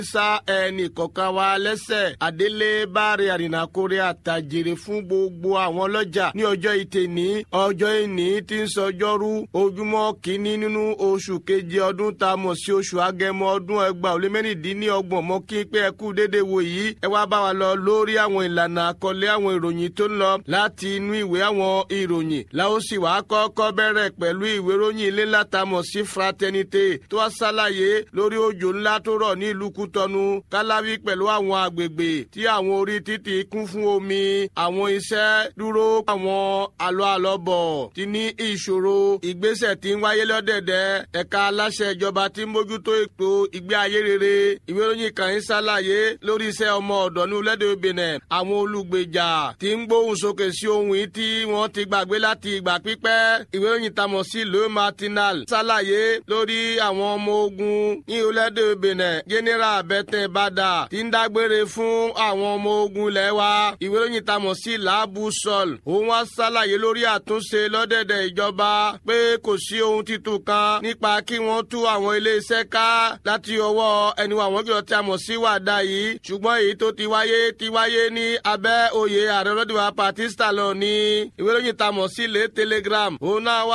sa ẹnì kọ̀ọ̀kan wa lẹ́sẹ̀ àdélé báre àrìnàkórè àtàjèrè fún gbogbo àwọn ọlọ́jà ní ọjọ́ ìtẹ̀ní ọjọ́ ìní tí ń sọjọ́rú ojúmọ́ kìíní nínú oṣù keje ọdún tá a mọ̀ sí oṣù agẹmọ ọdún ẹgbàá ó lé mẹ́rìndínlọ́gbọ̀n mọ́ kí pé ẹ kú déédéé wò yìí ẹ wá bá wa lọ lórí àwọn ìlànà àkọlé àwọn ìròyìn tó ń lọ láti inú ìwé àwọn ìròyìn láó sì wá kọ́kọ́ bẹ̀rẹ̀ pẹ̀lú ìwé ròyìn ilé látàmọ̀ sí fraternité tó wá ṣàlàyé lórí òjò ńlá tó rọ̀ ní ìlú Kútọ́nù káláwí pẹ̀lú àwọn agbègbè tí àwọn orí títì kún fún omi àwọn iṣẹ́ dúró àwọn àlọ́ àlọ́bọ̀ ti ní ìṣòro ìgbésẹ̀ tí ń wáyé lọ́dẹ̀dẹ̀ ẹ̀ka aláṣẹ ìjọba tí ń mójútó ètò ìgbé ayé rere ìwé ìròyìn kan ń ṣàlàyé lórí iṣẹ́ ọmọ ọ̀dọ́ ní orílẹ̀-èdè Benin àwọn olùgbèjà tí ń gbóhùn sókè sí ohun yìí tí wọ́n ti gbàgbé láti ìgbà pípẹ́ ìwé ìròyìn tamọ̀ sí le matinal ṣàlàyé lórí àwọn ọmọ ogun ní orílẹ̀-èdè Benin general bẹ́tẹ̀ bàdà tí ń dágbére fún àwọn ọmọ ogun ilẹ̀ wa ìwé ìròyìn tamọ̀ sí laabu sol òun wá ṣàlàyé lórí àtúnṣe lọ́dẹ̀dẹ̀ ìjọba pé kò sí ohun titun kan nípa kí wọ́n tú àwọn ilé-iṣẹ́ ká láti ọwọ́ ẹni wa àwọn kìlọ̀ tí a mọ̀ sí wàdà yìí ṣùgbọ́n èyí tó ti wáyé ti wáyé ní abẹ́ oyè ààrẹ ọlọ́dúnwà Pakistan lọ ní ìwé ìròyìn tamọ̀ sí lé telegram òun náà wá